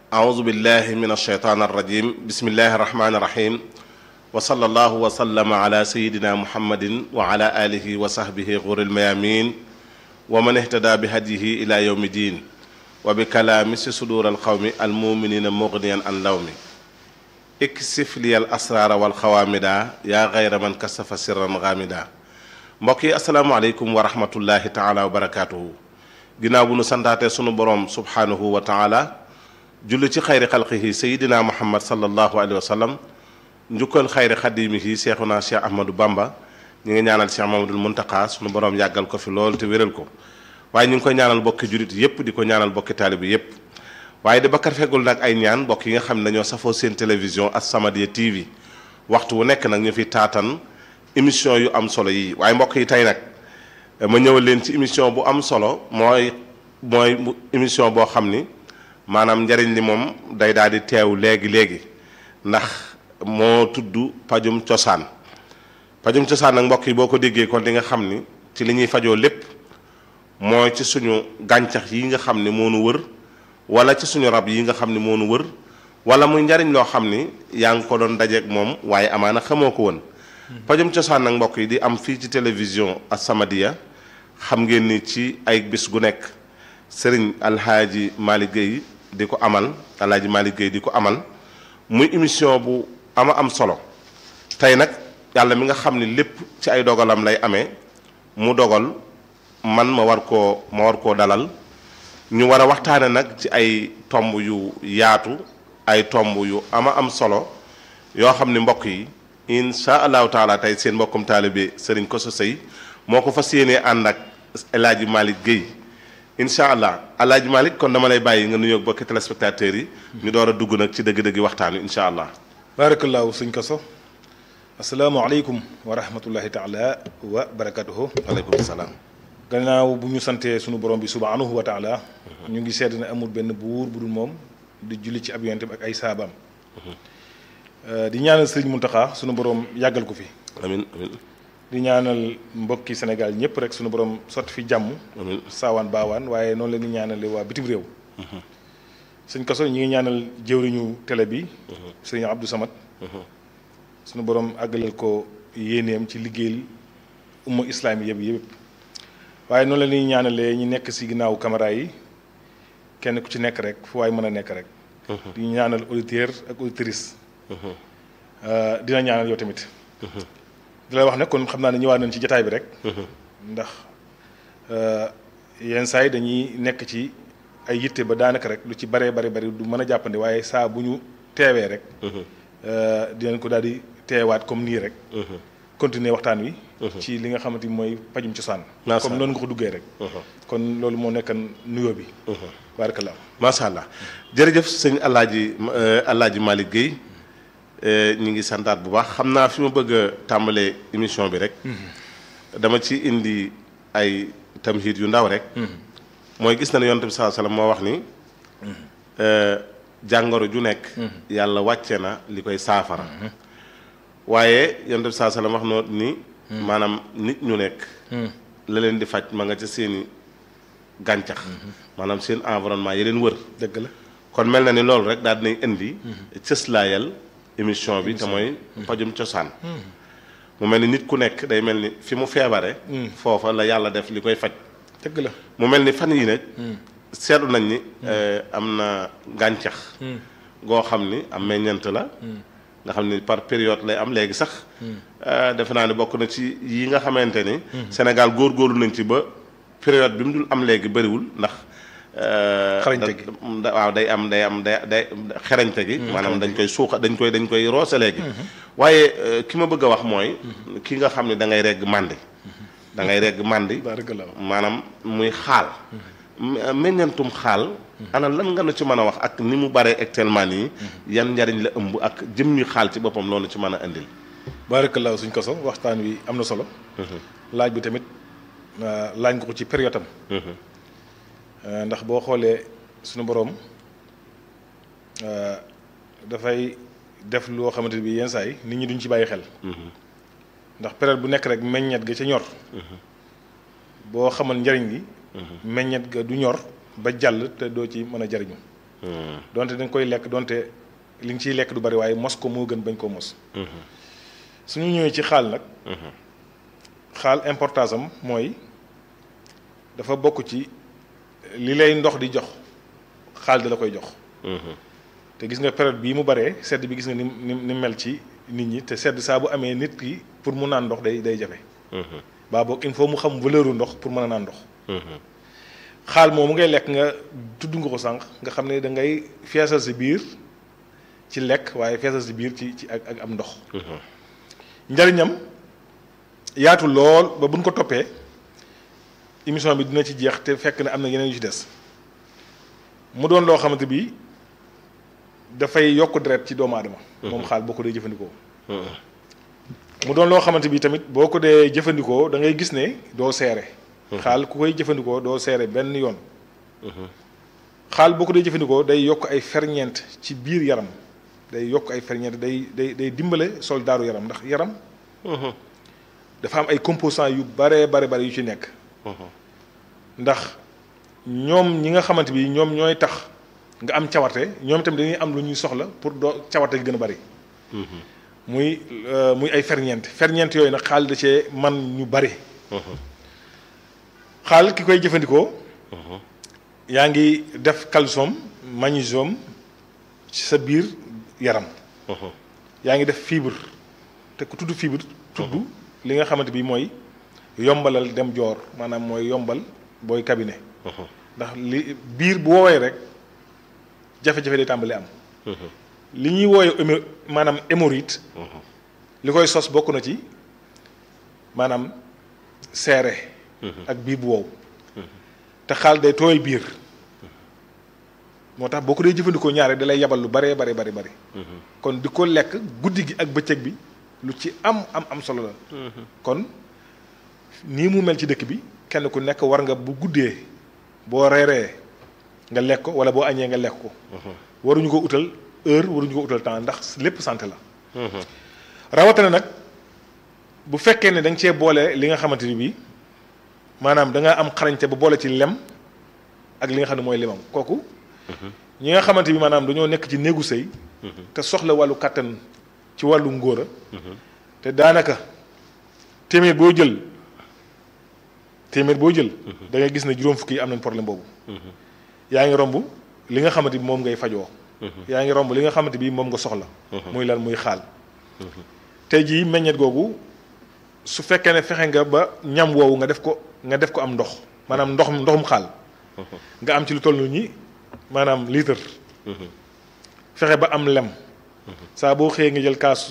أعوذ بالله من الشيطان الرجيم بسم الله الرحمن الرحيم وصلى الله وسلم على سيدنا محمد وعلى آله وصحبه غر الميامين ومن اهتدى بهديه إلى يوم الدين وبكلام صدور القوم المؤمنين مغنيا عن لوم اكسف لي الأسرار والخوامدا يا غير من كسف سرا غامدا mbokk yi asalaamaaleykum wa rahmatullahi taala wa barakaatuhu ginnaaw bu nu santaatee sunu borom subhaanahu wa taala julli ci xayri xalqihi sayidina muhammad sallallahu alayhi wa sallam njukkal xayri xadimihi seexuna cheikh ahmadou bamba ñu ngi ñaanal cheikh mamadul muntaqaa sunu borom yàggal ko fi lool te wéral ko waaye ñu ngi koy ñaanal bokki julit yépp di ko ñaanal bokki taalibi yépp waaye di bakkar feggul nag ay ñaan mbokk yi nga xam ne dañoo safoo seen télévision As-Samadiyya TV waxtu wu nekk nag ñu fi taatan émission yu am solo yi waaye mbokk yi tey nag ma ñëwal leen ci émission bu am solo mooy mooy émission boo xam ni maanaam njariñ li moom day daal di teew léegi léegi ndax moo tudd pajum cosaan pajum cosaan nag mbokk yi boo ko déggee kon di nga xam ni ci li ñuy fajoo lépp mooy ci suñu gàncax yi nga xam ni moo nu wër wala ci suñu rab yi nga xam ni moo nu wër wala muy njariñ loo xam ni yaa ngi ko doon dajeeg moom waaye amaana xamoo ko woon pajum cosaan nag mbokk yi di am fii ci télévision As-Samadiyya xam ngeen ni ci ay bis gu nekk sëriñ alhaaji Malick Gueye di ko amal alhaaji Malick Gueye di ko amal muy émission bu ama am solo tey nag yàlla mi nga xam ni lépp ci ay dogalam lay amee mu dogal man ma war koo ma war koo dalal ñu war a waxtaane nag ci ay tomb yu yaatu ay tomb yu ama am solo yoo xam ni mbokk yi insha allahu taala tey seen mbokkum taalibe Serigne Kosso Sey moo ko fas yéenee ànd ak El Hadj Malick Guèye incha allah El Hadj Malick kon dama lay bàyyi nga nuyoo bokki téléspectateurs yi. ñu door a dugg nag ci dëgg-dëgg waxtaan wi incha allah. barakallahu sëñ Kosso asalaamaaleykum wa rahmatullahi taala wa barakatuhu waaleykum salaam. gannaaw bu ñu santee sunu borom bi subhanahu wa taala ñu ngi seet ne amul benn buur bu dul moom di julli ci ab yonent bi ak ay saabaam. di ñaanal sëriñ Muntaxa sunu borom yàggal ko fi. amiin amiin. di ñaanal mbokki Sénégal ñëpp rek sunu borom sotti fi jàmm. amiin saawaan baawaan waaye noonu la ñuy ñaanale waa bitim réew. sëñ Kosso ñi ngi ñaanal jëwriñu télé bi. sëriñ Abdou Samad. sunu borom àggalal ko yéeneem ci liggéeyal umma islaam yëpp yëpp. waaye noonu la ñuy ñaanalee ñi nekk si ginnaaw caméra yi kenn ku ci nekk rek fu waay mën a nekk rek. di ñaanal auditeur ak auditrice. dina ñaanal yow tamit. di la wax ne kon xam naa ne ñëwaat nañ ci jataay bi rek. ndax yenn saa yi dañuy nekk ci ay yitte ba daanaka rek lu ci baree bari bari du mën a jàppandi waaye saa bu ñu teewee rek. dinañ ko daal di teewaat comme nii rek. continuer waxtaan wi. ci li nga xamante ni mooy pajum cosaan. comme noonu nga ko duggee rek. kon loolu moo nekkan nuyoo bi. barakallah macha allah jërëjëf sëñ El Hadj El Hadj Malick Guèye. ñu ngi santaat bu baax xam naa fi ma bëgg a tàmbalee émission bi rek. dama ci indi ay tamhid yu ndaw rek. mooy gis na ne yonent bi saa sallam moo wax ni. jàngoro ju nekk. yàlla wàcce na li koy saafara. waaye yonent bi saa sallam wax noo ni. maanaam nit ñu nekk. la leen di faj ma nga ca seeni gàncax. maanaam seen environnement yi leen wër. dëgg la kon mel na ni loolu rek daal dinañ indi. cëslaayal. émission bi te mooy pajum cosaan mu mel ni nit ku nekk day mel ni fi mu feebare foofa la yàlla def li koy faj dëgg la mu mel ni fan yi nag seetlu nañ ni am na gàncax goo xam ni am meññant la nga xam ni par période lay am léegi sax defe naa ni bokk na ci yi nga xamante ni Sénégal góorgóorlu nañ ci ba période bi mu dul am léegi bëriwul ndax xarañte gi waaw day am day am day day xerañte gi maanaam dañ koy suuxa dañ koy dañ koy roose léegi waaye ki ma bëgg a wax mooy ki nga xam ne da ngay regg màndi da ngay regg màndi maanaam muy xaal meññantum xaal ana lan nga nu ci mën a wax ak ni mu bare actuellement nii yan njariñ la ëmb ak jëmmi xaal ci boppam loolu ci mën a indil barakallahu suñ Kosso waxtaan wi am na solo laaj bi tamit laaj nga ko ci période am ndax boo xoolee suñu boroom dafay def loo xamante bi yenn saa yi nit ñi duñ ci bàyyi xel ndax période bu nekk rek meññet ga ca ñor boo xamal njariñ li meññet ga du ñor ba jàll te doo ci mën a jariñu donte da nga koy lekk donte li nga ciy lekk du bari waaye mos ko moo gën bañ koo mos suñu ñëwee ci xaal nag xaal importance am mooy dafa bokk ci li lay ndox di jox xaal da la koy jox te gis nga période bii mu baree sedd bi gis nga ni ni ni mel ci nit ñi te sedd saa bu amee nit ki pour mu naan ndox day day jafe baa boog il faut mu xam valeur u ndox pour mën a naan ndox xaal moomu ngay lekk nga tudd nga ko sànq nga xam ne da ngay feesal si biir ci lekk waaye feesal si biir ci ci ak ak am ndox njariñam yaatu lool ba buñ ko toppee émission bi dina ci jeex te fekk na am na yeneen yu ci des mu doon loo xamante bi dafay yokk deret ci doomu aadama moom xaal boo ko dee jëfandikoo mu doon loo xamante bi tamit boo ko dee jëfandikoo da ngay gis ne doo seere xaal ku koy jëfandikoo doo seere benn yoon xaal boo ko dee jëfandikoo day yokk ay ferñeent ci biir yaram day yokk ay ferñeent day day day dimbale soldaaru yaram ndax yaram dafa am ay composants yu bare bare bare yu ci nekk ndax ñoom ñi nga xamante bi ñoom ñooy tax nga am cawarte ñoom tamit dañuy am lu ñuy soxla pour doo cawarte gi gën a bari muy muy ay ferñeent ferñeent yooyu nag xaal da cee man ñu bari xaal ki koy jëfandikoo yaa ngi def calcium magnésium ci sa biir yaram yaa ngi def fibre te ku tudd fibre tudd li nga xamante bi mooy yombalal dem joor maanaam mooy yombal booy cabinet ndax li biir bu woowee rek jafe-jafe day tàmbali am li ñuy wooye maanaam hémorroïde li koy sos bokk na ci maanaam seere ak biir bu wow te xaal day tooyal biir moo tax boo ko dee jëfandikoo ñaare da lay yabal lu baree bare bari bari kon di ko lekk guddi gi ak bëccëg bi lu ci am am am solo la kon nii mu mel ci dëkk bi kenn ku nekk war nga bu guddee boo reeree nga lekk ko wala boo añee nga lekk ko waruñu ko utal heure waruñu ko utal temps ndax lépp santé la rawatina nag bu fekkee ne da nga cee boole li nga xamante ni bii maanaam da nga am xarañte ba boole ci lem ak li nga xam ne mooy limam kooku ñi nga xamante bi maanaam dañoo nekk ci néegu sëy te soxla wàllu kàttan ci wàllu ngóora te daanaka téeméer boo jël téeméer boo jël da ngay gis ne juróom fukki yi am nañ problème boobu yaa ngi romb li nga xamante bi moom ngay fajoo yaa ngi romb li nga xamante bi moom nga soxla muy lan muy xaal tey jii meññet googu su fekkee ne fexe nga ba ñam woowu nga def ko nga def ko am ndox maanaam ndox ndoxum xaal nga am ci lu toll nii maanaam litre fexe ba am lem saa boo xëyee nga jël kaasu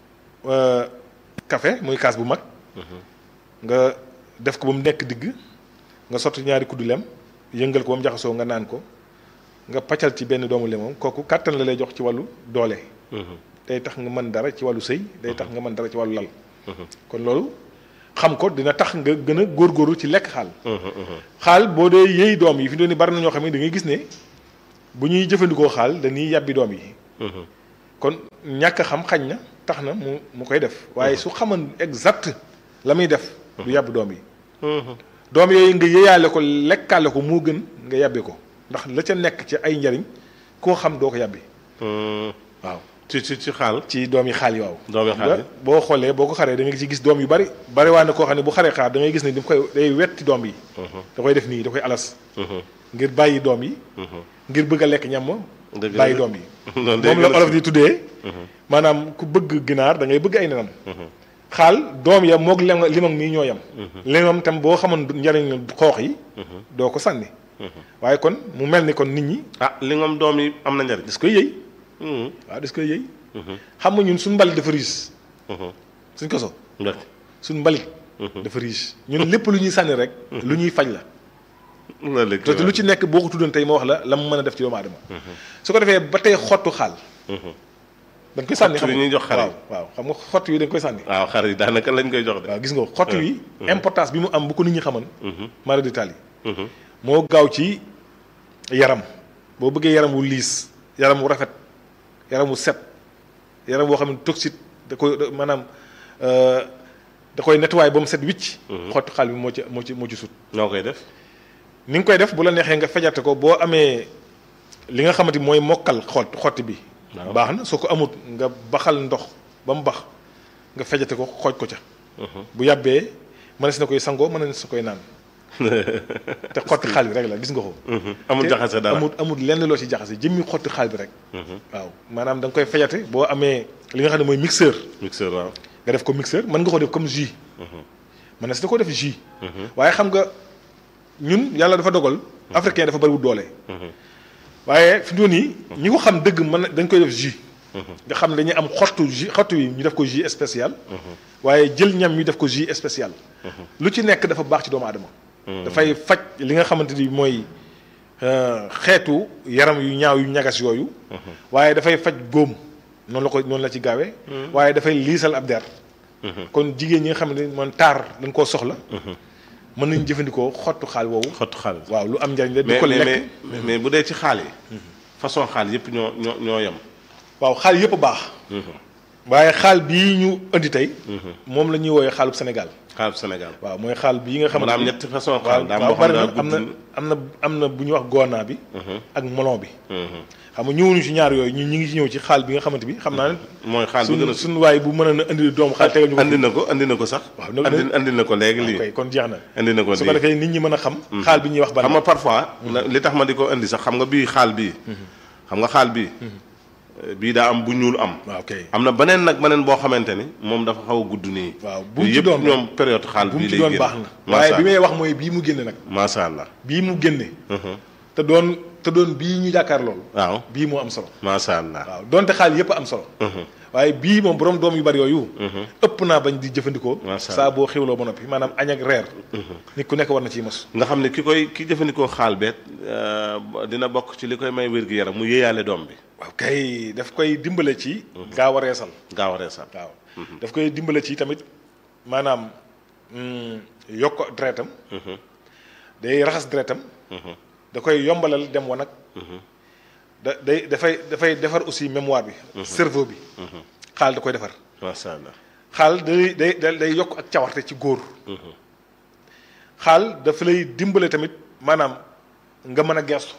café muy kaas bu mag nga def ko ba mu nekk digg nga sotti ñaari kuddu lem yëngal ko ba mu jaxasoo nga naan ko nga paccal ci benn doomu lemam kooku kàttan la lay jox ci wàllu doole day tax nga mën dara ci wàllu sëy day tax nga mën dara ci wàllu lal kon loolu xam ko dina tax nga gën a góorgóorlu ci lekk xaal xaal boo dee yëy doom yi fi doon ni bari na ñoo xam ne da ngay gis ne bu ñuy jëfandikoo xaal dañuy yàbbi doom yi kon ñàkk xam xañ na tax na mu mu koy def waaye su xaman exact la muy def du yàbb doom yi doom yooyu nga yëyaale ko lekkaale ko moo gën nga yàbbi ko ndax la ca nekk ci ay njariñ koo xam doo ko yàbbi waaw ci ci ci xaal ci doom yi xaal yi waaw doom yi xaal yi boo xoolee boo ko xaree da nga ci gis doom yu bari bari waa ne koo xam ne bu xaree xaar da ngay gis ne daf koy day wetti doom yi da koy def nii da koy alas ngir bàyyi doom yi ngir bëgg a lekk ñam bàyyi doom yi moom la olof di tuddee maanaam ku bëgg ginaar da ngay bëgg ay nenam xaal doom ya moog lem limam nii ñoo yam limam tam boo xamoon njariñ xoox yi doo ko sànni waaye kon mu mel ni kon nit ñi ah li ngam doom yi am na njariñ das koy yëy waaw das koy yëy xam nga ñun suñ mbalit dafa riche suñ koso suñ mbalit dafa riche ñun lépp lu ñuy sànni rek lu ñuy faj la te lu ci nekk boo ko tuddoon tey ma wax la la mu mën a def ci doomu aadama su ko defee ba tey xottu xaal dañ koy sànni xam ñuy jox xar yi waaw xam nga xott yi dañ koy sànni waaw xar yi daanaka lañ koy jox de waaw gis nga xott yi importance bi mu am bu ko nit ñi xaman mara détail yi moo gaaw ci yaram boo bëggee yaram wu liis yaram wu rafet yaram wu set yaram boo xam ne toxique da koy maanaam da koy nettoyé ba mu set wicc xottu xaal bi moo ci moo ci moo ci sut noo koy def ni nga koy def bu la neexee nga fejate ko boo amee li nga xamante mooy mokkal xott xotti bi Waaw. baax na soo ko amut nga baxal ndox ba mu bax nga fejate ko xooj ko ca bu yàbbee mënees na koy sangoo mënees na koy naan te xotti xaal bi rek la gis nga ko amul te jaxase dara amul amul lenn loo ci jaxase jëmmi xotti xaal bi rek waaw maanaam da nga koy fejate boo amee li nga xam ne mooy mixeur mixeur waaw nga def ko mixeur mën nga ko def comme jus mën na si da ko def jus waaye xam nga ñun yàlla dafa dogal africain dafa bariwul doole waaye fi mu toll nii ñi ko xam dëgg mën na dañ koy def jus nga xam ne dañuy am xottu jus xottu yi ñu def ko jus spécial waaye jël ñam ñu def ko jus spécial lu ci nekk dafa baax ci doomu aadama dafay faj li nga xamante ni mooy euh, xeetu yaram yu ñaaw yu ñagas yooyu waaye dafay faj góom noonu la ko noonu la ci gaawee waaye dafay liisal ab der kon jigéen ñi nga xam ne man taar dañ koo soxla mën nañ jëfandikoo xottu xaal woowu xottu xaalis waaw lu am njariñ la di mais ko mais lekk mais mais bu dee ci xaal yi façon xaal yëpp ñoo ñoo ñoo yem waaw xaal yëpp baax waaye xaal bii ñu indi tey moom la ñuy woowee xaalub Sénégal xaalub Sénégal waaw mooy xaal bii nga xam mën ne am ñetti façon waaw xaal daa am waaw boo xam bari ne na daa am na gudd am na am na bu ñuy wax goona bi ak molon bi xam nga ñëwuñu ci ñaar yooyu ñun ñu ngi ci ñëw ci xaal bi nga xamante bi xam naa ne mooy xaal bi gën suñ a suñu waay bu mën a indi doomu xaal tegal ñu ko andi na ko andi na ko sax Waaw, na- andi andi na ko léegi lii koy kon jeex na andi na ko su ko lii defee nit ñi mën a xam xaal bi ñuy wax ban xam nga parfois li tax ma di ko indi sax xam nga bii xaal bii xam nga xaal bii bii daa am bu ñuul am waaw kay am na beneen nag beneen boo xamante ni moom dafa xaw a gudd nii waaw bu mu ci yëpp doon ñoom période xaal bu mu bii ci lay doon génn baax na macha waaye bi may wax mooy bii mu génne nag macha allah bii mu génne te doon te doon bii ñu jàkkaar loolu waaw bii moo am solo macha allah waaw donte xaal yëpp am solo waaye bii moom borom doom yu bari yooyu ëpp naa bañ di jëfandikoo Masha saa boo xewloo ba noppi maanaam añ ak reer nit ku nekk war na ciy mos nga xam ne ki koy ki jëfandikoo xaal beet dina bokk ci li koy may wér gu yaram mu yéeyaale doom bi waaw kay daf koy dimbale ci gaaw a reesal gaaw a reesal waaw daf koy dimbale ci tamit maanaam mm, yokk deretam day raxas deretam da koy yombalal dem wanag da day dafay dafay defar aussi mémoire bi cerveau bi xaal da koy defar macha allah xaal day day day day yokk ak cawarte ci góor xaal dafa lay dimbale tamit maanaam nga mën a gestu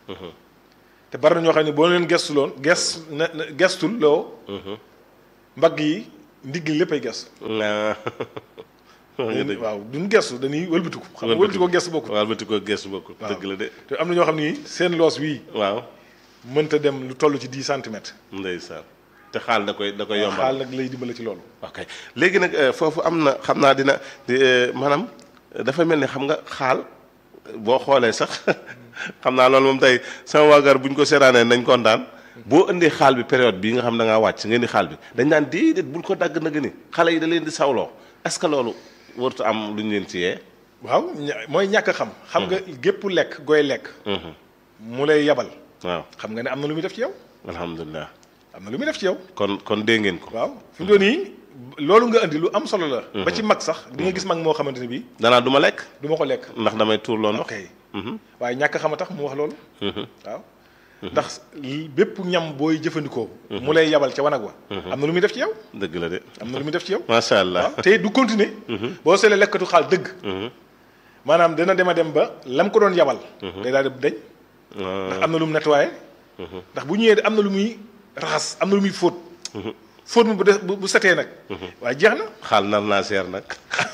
te bari na ñoo xam ne boo leen gestu loon ges na na- gestul loo mbagg yi ndigg li léppay gestu Ah. wax nga dëgg waaw duñ gestu dañuy wëlbatiku xam nga Wëlbatiku. wëlbatiku gestu bokkul waaw ba ko gëstu bokkul waaw. dëgg la de te am na ñoo xam ni seen loos wii waaw mënta dem lu toll ci 10 centimètres ndeysaan te xaal da koy da koy yombal xaal nag lay dimbale ci loolu ok léegi nag euh, foofu am na xam naa dina di, euh, maanaam euh, dafa mel ni xam nga xaal boo xoolee sax xam naa loolu moom tey sama waagar bu ñu ko seeraanee nañ kontaan boo indee xaal bi période bii nga xam da ngaa wàcc nga indi xaal bi dañ naan déedéet bul ko dagg nag ni xale yi da leen di sawloo est-ce que loolu warut am lu ñu leen ci yee. waaw ña- mooy ñàkk a xam xam nga gépp lekk gooy lekk mu lay yabal waaw xam nga ne am na lu muy def ci yow alhamdulilah am na lu muy def ci yow kon kon dégg ngeen ko. waaw fi mu doon nii loolu nga indi lu am solo la ba ci mag sax di nga gis mag moo xamante ne bii danaa du ma lekk du ma ko lekk ndax damay tuur loo ndox. ok waaye ñàkk a xam a tax mu wax loolu waaw ndax li- bépp ñam booy jëfandikoo mu lay yabal ca wanag wa am na lu muy def ci yow dëgg la de am na lu muy def ci yow macha allah. waaw te du continuer boo seetlee lekkatu xaal dëgg maanaam dina dem a dem ba lam ko doon yabal day daal di dañ ndax am na lu mu nettoyé ndax bu ñëwee am na lu muy raxas am na lu muy fóot fóot mu bu des bu bu setee nag waaye jeex na xaal nar naa seer nag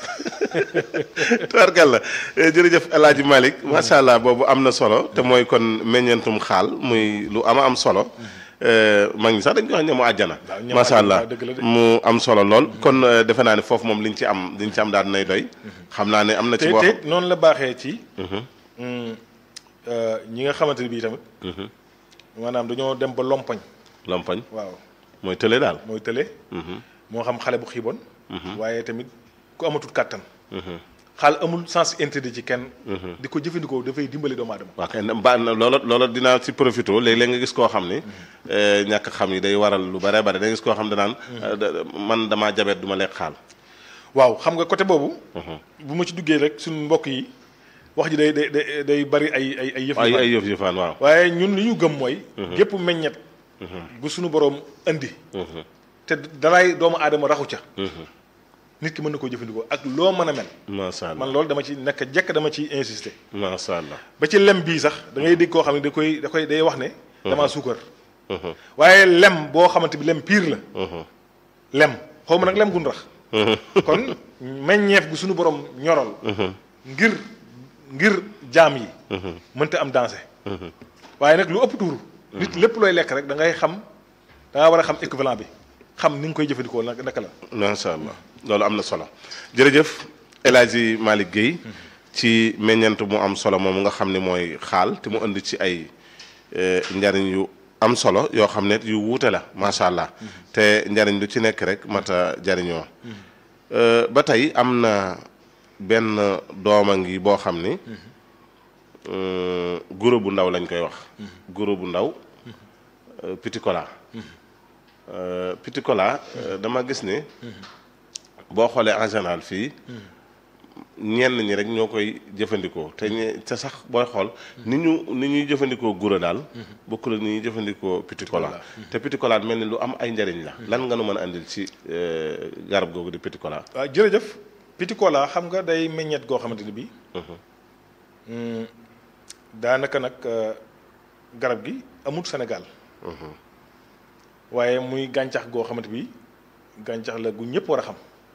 tubarkalla jërëjëf El Hadj Malick macha allah boobu am na solo te mooy kon meññeentum xaal muy lu ama am solo mag ñi sax dañ ko wax ñamu àjjana waaw ñamu macha àjjana, allah waaw, dëgg la de. mu am solo lool kon euh, defe naa ne foofu moom liñ ci am liñ ci am daal dinay doy xam naa ne am na ci te boo te noonu la baaxee ci mm, euh, ñi nga xamante ne bii tamit maanaam dañoo dem ba lompañ lompañ waaw mooy tële daal mooy tële moo xam xale bu xiiboon waaye tamit ku amatul kàttan xaal amul sens interdit ci kenn di ko jëfandikoo dafay dimbali doomu aadama waa kay ba na loola loola dinaa ci profité léeg-léeg nga gis koo xam ni euh, ñàkk xam yi day waral lu bare bare da nga gis koo xam danaan euh, da- man damaa jabet du ma lekk xaal waaw xam nga côté boobu bu ma ci duggee rek suñu mbokk yi wax ji day day day day bari ay ay ay yëf yu ay bari. ay yëf yëfaan waaw waaye ñun li ñu gëm mooy gépp meññet bu suñu boroom indi te dalaay doomu aadama raxu ca nit ki mën na koo jëfandikoo ak loo mën a mel macha allah man loolu dama ci nekk jekk dama ci insister macha allah ba ci lem bii sax da ngay dégg koo xam ne da koy da koy day wax ne damaa suukar waaye lem boo xamante bi lem piir la lem xaw ma nag lem gun rax kon meññeef gu suñu borom ñoral ngir ngir jaam yi mënta am dansé waaye nag lu ëpp tuuru nit lépp looy lekk rek da ngay xam da nga war a xam équivalent bi xam ni nga koy jëfandikoo nag naka la macha allah loolu am na solo jërëjëf El Hadji Malick Guèye ci meññeent mu am solo moom nga xam ne mooy xaal te mu indi ci ay njariñ yu am solo yoo xam ne yu wuute la macha allah te njariñ lu ci nekk rek mata jariñoo ba tey am na benn dooma ngi boo xam ni guro bu ndaw lañ koy wax guro bu ndaw petit cola petit cola dama gis ni boo xoolee en général fii ñenn ñi rek ñoo koy jëfandikoo te ñe te sax booy xool ni ñu ni ñuy jëfandikoo guro daal bokkul ak ni ñuy jëfandikoo petit cola te petit cola mel ni lu am ay njariñ la lan nga nu mën a andil ci garab googu di petit cola waaw jërëjëf petit cola xam nga day meññeet goo xamante ni bii daanaka nag garab gi amut Sénégal waaye muy gàncax goo xamante bi gàncax la gu ñëpp war a xam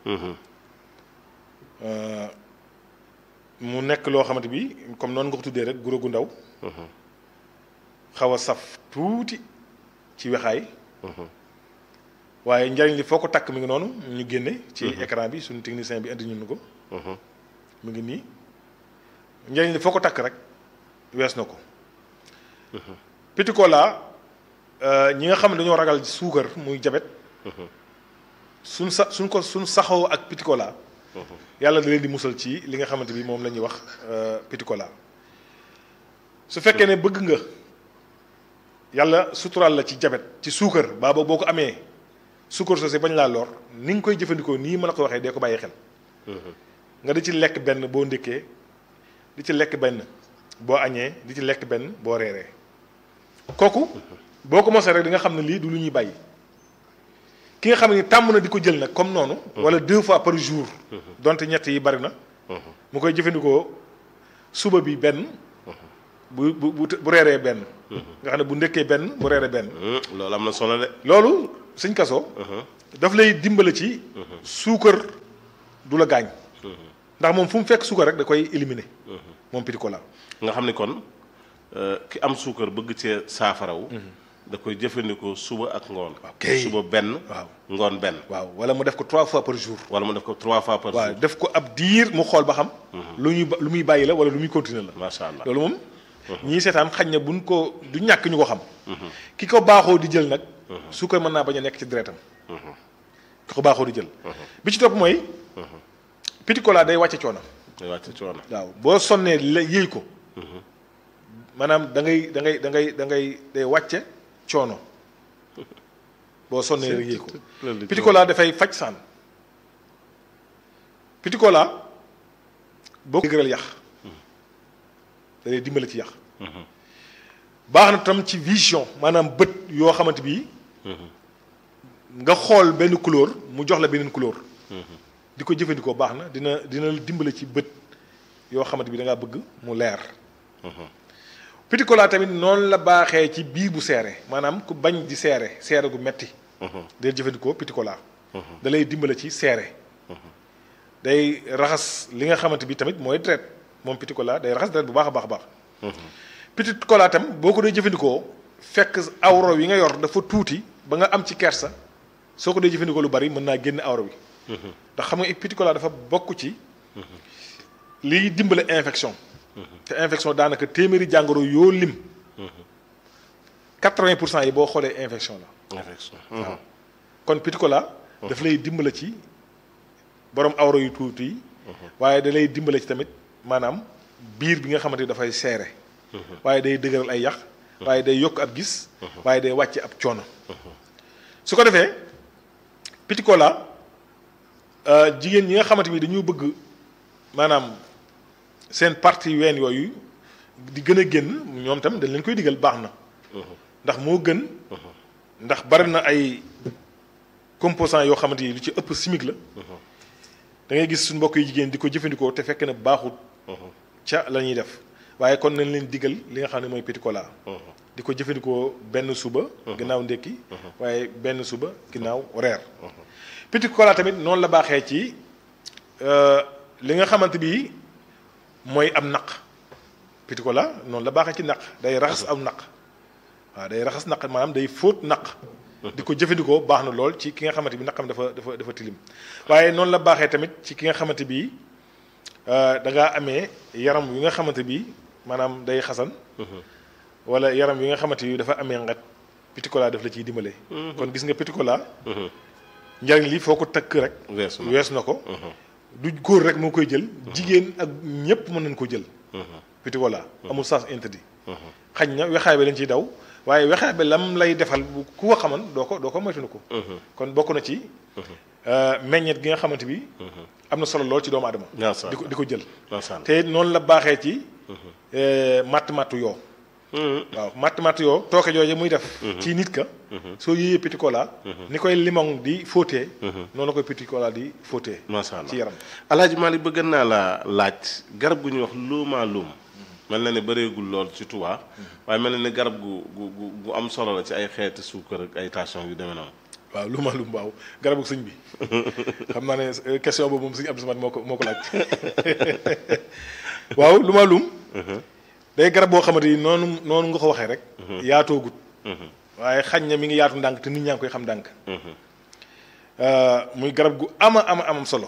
mu nekk loo xamante bi comme noonu nga ko tuddee rek guro gu ndaw xaw a saf tuuti ci wexaay waaye njariñ li foo ko takk mi ngi noonu ñu génne ci écran bi suñu technicien bi indi ñun ko mu ngi nii njariñ li foo ko takk rek wees na ko petit cola ñi nga xam ne dañoo ragal suukar muy jabet suñ sa suñ ko suñ saxoo ak petit cola yàlla da leen di musal ci li nga xamante bi moom la ñuy wax petit cola su fekkee ne bëgg nga yàlla suturaal la ci jabet ci suukar baaba boo ko amee suukar soosu bañ laa lor ni nga koy jëfandikoo nii ma la ko waxee dee ko bàyyi xel nga di ci lekk benn boo ndékkee di ci lekk benn boo añee di ci lekk benn boo reeree kooku boo ko mosee rek di nga xam ne lii du lu ñuy bàyyi ki nga xam ne tàmm na di ko jël nag comme noonu. wala deux fois par jour. donte ñett yi bari na. mu koy jëfandikoo suba bi benn. bu bu bu reeree benn. nga xam ne bu ndekkee benn bu reeree benn. loolu am na solo de. loolu sëñ kaso. daf lay dimbale ci. suukar du la gaañ. ndax moom fu mu fekk suukar rek da koy éliminer. moom petit cola. nga xam ni kon ki am suukar bëgg cee saafarawu. da koy jëfandikoo suba ak ngoon. ok suba benn. waaw ngoon benn. waaw wala mu def ko trois fois par jour. wala mu def ko trois fois par jour. waaw def ko ab diir mu xool ba xam. lu ñuy lu muy bàyyi la wala lu muy continuer la. macha allah loolu moom. ñii seetaan xañ na buñ ko du ñàkk ñu ko xam. ki ko baaxoo di jël nag. suukar mën naa bañ a nekk ci deretam. ki ko baaxoo di jël. bi ci topp mooy. petit cola day wàcce coono. day wàcce coono. waaw boo sonnee la yëy ko. maanaam da ngay da ngay da ngay da ngay day wàcce coono boo sonnee rek yëy ko. petit cola dafay faj saan. petit cola boo ko dëgëral yax da lay dimbale ci yax. baax na tam ci vision maanaam bët yoo xamante bi nga xool benn couleur mu jox la beneen couleur. di ko jëfandikoo baax na dina dina dimbale ci bët yoo xamante bi da ngaa bëgg mu leer. petit cola tamit noonu la baaxee ci biir bu seere maanaam ku bañ di seere seere gu metti day jëfandikoo petit cola. da lay dimbale ci seere. day raxas li nga xamante bi tamit mooy deret moom petit cola day raxas deret bu baax a baax a baax. petit cola tam boo ko dee jëfandikoo fekk awro yi nga yor dafa tuuti ba nga am ci kersa soo ko dee jëfandikoo lu bari mën naa génn awro bi. ndax xam nga petit cola dafa bokk ci liy dimbale infection. te infection daanaka téeméeri jàngoro yoo lim. quatre-vingt pour cent yi boo xoolee infection la. infection. waaw kon petit cola. daf lay dimbale ci borom awro yu tuuti yi. waaye da lay dimbale ci tamit maanaam biir bi nga xamante ni dafay seere. waaye day dëgëral ay yax. waaye day yokk ab gis. waaye day wàcce ab coono. su ko defee petit cola. jigéen ñi nga xamante ni dañoo bëgg maanaam seen partie ween yooyu di gën a génn ñoom tam dañ leen koy digal baax na. ndax moo gën. ndax bari na ay composants yoo xamante ni lu ci ëpp chimique la. da ngay gis suñu mbokk yu jigéen di ko jëfandikoo te fekk na baaxut. ca la ñuy def waaye kon nañ leen digal li nga xam ne mooy petit cola. di ko jëfandikoo benn suba ginnaaw ndékki waaye benn suba ginnaaw reer petit cola tamit noonu la baaxee ci li nga xamante bi mooy am naq petit cola noonu la baaxee ci naq day raxas am naq waaw day raxas naq maanaam day fóot naq di ko jëfandikoo baax na lool ci ki nga xamante bi naqam dafa dafa dafa tilim waaye noonu la baaxee tamit ci ki nga xamante bi da ngaa amee yaram wi nga xamante bi maanaam day xasan wala yaram wi nga xamante bi dafa amee ngat petit cola daf la ciy dimbale kon gis nga petit cola njariñ li foo ko tëkk rek wees na ko du góor rek moo koy jël jigéen ak ñépp mën nañ ko jël petit cola amul sens interdit xañ na wexaay bi lañ ciy daw waaye wexaay bi lam lay defal bu ku ko xaman doo ko doo ko moytu ko kon bokk na ci meññet gi nga xamante bi am na solo lool ci doomu aadama di ko di ko jël te noonu la baaxee ci matt mattu yoo waaw matt matt yoo tooke jooje muy def ci nit ka soo yéeyee petit cola ni koy limon di fóotee noonu la koy petit cola di fóotee macha allah ci yaram alaaji Malick bëgg naa la laaj garab gu ñuy wax luuma luum mel na ne bëreegul lool ci Touba waaye mel na ne garab gu gu gu am solo la ci ay xeeti suukar ak ay tension yu demee noonu waaw luuma luum waaw garabu sëñ bi xam naa ne question boobu moom sëñ Abdou Samad moo ko moo ko laaj waaw luuma luum day garab boo xamante ni noonu noonu nga ko waxee rek yaatoogut waaye xañ na mi ngi yaatu ndànk te nit ñaa ngi koy xam ndànk muy garab gu ama ama amam solo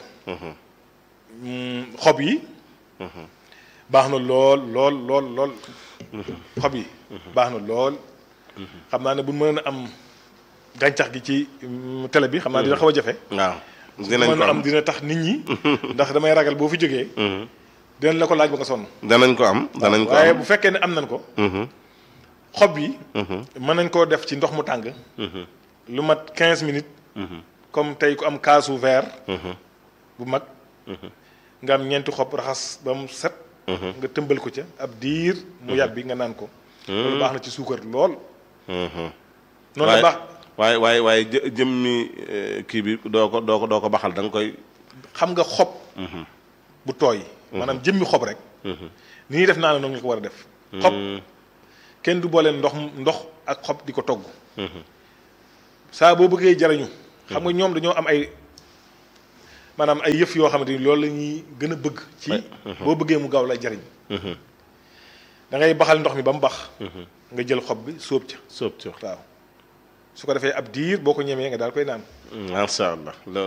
xob yi baax na lool lool lool lool xob yi baax na lool xam naa ne bu mën a am gàncax gi ci télé bi xam naa dina xaw a jafe waaw dinañ mën ko a am am dina tax nit ñi ndax damay ragal boo fi jógee dinañ la ko laaj ba nga sonn danañ ko am danañ ko waaye am bu fekkee ne am nañ ko xob yi mën nañ koo def ci ndox mu tàng lu mat 15 minutes comme tey ku am kaasu verre bu mag nga am ñeenti xob raxas ba mu set nga tëmbal ko ca ab diir mu yàbbi nga naan ko loolu baax na ci suukar lool noonu la waaye baax waaye waaye waaye jë jëmmi eh, kii bi doo ko doo ko doo ko baxal da nga koy xam nga xob bu tooy maanaam jëmmi xob rek ni ñuy def naa ne noonu nga ko war a def xob kenn du boole ndox ndox ak xob di ko togg saa boo bëggee jariñu xam nga ñoom dañoo am ay maanaam ay yëf yoo xamante ni loolu la ñuy gën a bëgg ci boo bëggee mu gaaw la jariñ da ngay baxal ndox mi ba mu bax nga jël xob bi sóob ca sóob ci waaw su ko defee ab diir boo ko ñemee nga daal koy naan macha allah loolu